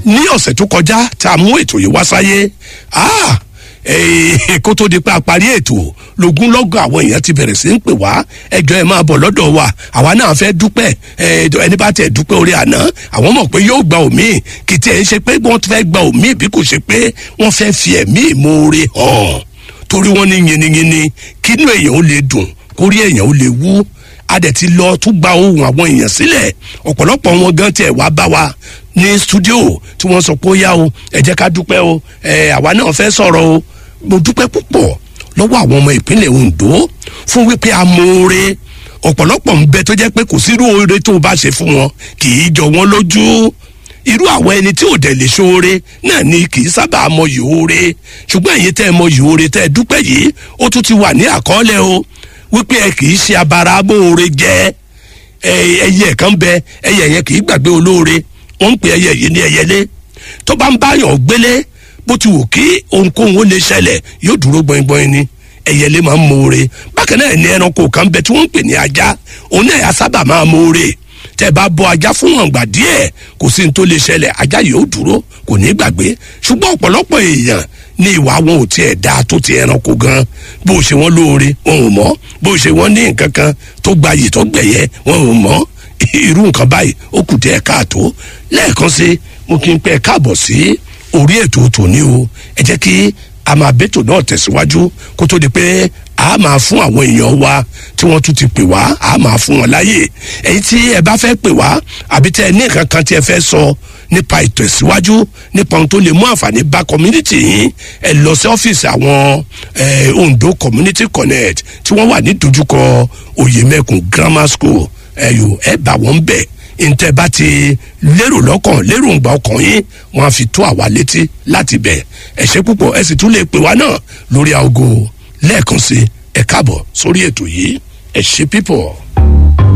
ní ọ̀sẹ̀ tó kọjá tá a mú ètò yìí wá sáyé ah, eh, kó tó di pé a parí ètò lógún lọ́gọ̀ àwọn èèyàn ti bẹ̀rẹ̀ sí ń pè wá ẹjọ́ ẹ máa bọ̀ lọ́dọ̀ wa àwa náà fẹ́ dúpẹ́ eh, ẹni bá tẹ̀ dúpẹ́ orí àná àwọn mọ̀ pé yóò gba òmíì kì í tiẹ̀ ń ṣe pé wọ́n fẹ́ gba òmíì bí kò ṣe pé wọ́n fẹ́ fi ẹ̀mí ìmoore hàn torí wọ́n ní yiniyini kínú èèyàn ó lè dùn kórí èèyàn ó lè wú a dẹ̀ ti lọ tún gba ohun àwọn èèyàn sílẹ̀ ọ̀pọ̀lọpọ̀ wọn gan tiẹ̀ wá bá wa ní studio tí wọ́n sọ pé ó yá o ẹ jẹ́ ká dúpẹ́ o ẹ àwa náà fẹ́ sọ̀rọ̀ o mo dúpẹ́ púpọ̀ lọ́wọ́ àwọn ọmọ ìpínlẹ̀ ondo fún wípé amóore ọ̀pọ̀lọpọ̀ ń bẹ tó jẹ́ pé kò sírú oore tó o bá ṣe fún wọn kì í jọ wọn lójú irú àwọn ẹni tí ò dẹ̀ lè ṣoore náà ni kì í sábà mọyì oore ṣùgbọ́n èyí tẹ́ ẹ mọyì oore tẹ́ ẹ dúpẹ́ yìí ó tún ti wà ní àkọọ́lẹ̀ o wípé ẹ kì í ṣe abara amóore jẹ́ ẹyẹ kan bẹ ẹyẹ yẹn kì í gbàgbé olóore wọn ń pè ẹyẹ yìí ní ẹyẹlé tó bá ń báyọ̀ gbélé bó ti wù kí ohunkóhun ó lè ṣẹlẹ̀ yóò dúró gbọ̀ngbọ̀n ni ẹyẹlé máa ń moore bákan náà ní ẹranko kan bẹ tí wọ́n ń pè ní ajá òun náà yà sábà máa moore tẹ bá bọ ajá fún wọn gbà díẹ̀ kò sí ní tó lè ṣẹlẹ̀ ajá yóò dúró kò ní gbàgbé ṣùgbọ́n ọ̀pọ̀lọpọ̀ èèyàn ní ìwà wọn ò tiẹ̀ dáa tó ti ẹranko gan bó ṣe wọn lóore wọn ò mọ̀ bó ṣe wọn ní nǹkan kan tó gbayì tó gbẹ̀yẹ wọn ò mọ̀ irú nǹkan báyìí ó kù tẹ́ ẹ káàtó lẹ́ẹ̀kan sí mo kí n pẹ́ káàbọ̀ sí orí ètò tòní o ẹ jẹ́ kí a máa bẹ́tò náà tẹ̀síwájú kó tó di pé a máa fún àwọn èèyàn wa tí wọ́n tún ti pè wá a máa fún wọn láàyè èyí tí ẹ bá fẹ́ pè wá àbí tẹ ẹ ní nǹkan kan tí ẹ fẹ́ sọ nípa ìtẹ̀síwájú nípa ohun tó lè mú àǹfààní bá community yín ẹ lọ sí ọ́fíìsì àwọn ondo community connect tí wọ́n wà ní dojúkọ oyemekun grammar school ẹ̀yọ ẹ bá wọn bẹ̀ ntẹ bá ti lérò lọ́kàn lérò ńgbà ọkàn yín wọn á fi tó àwa létí láti bẹ̀ ẹ ṣe púpọ̀ ẹ sì tún lè pè wá náà lórí aago lẹ́ẹ̀kan sí ẹ káàbọ̀ sórí ètò yìí ẹ ṣe pípọ̀.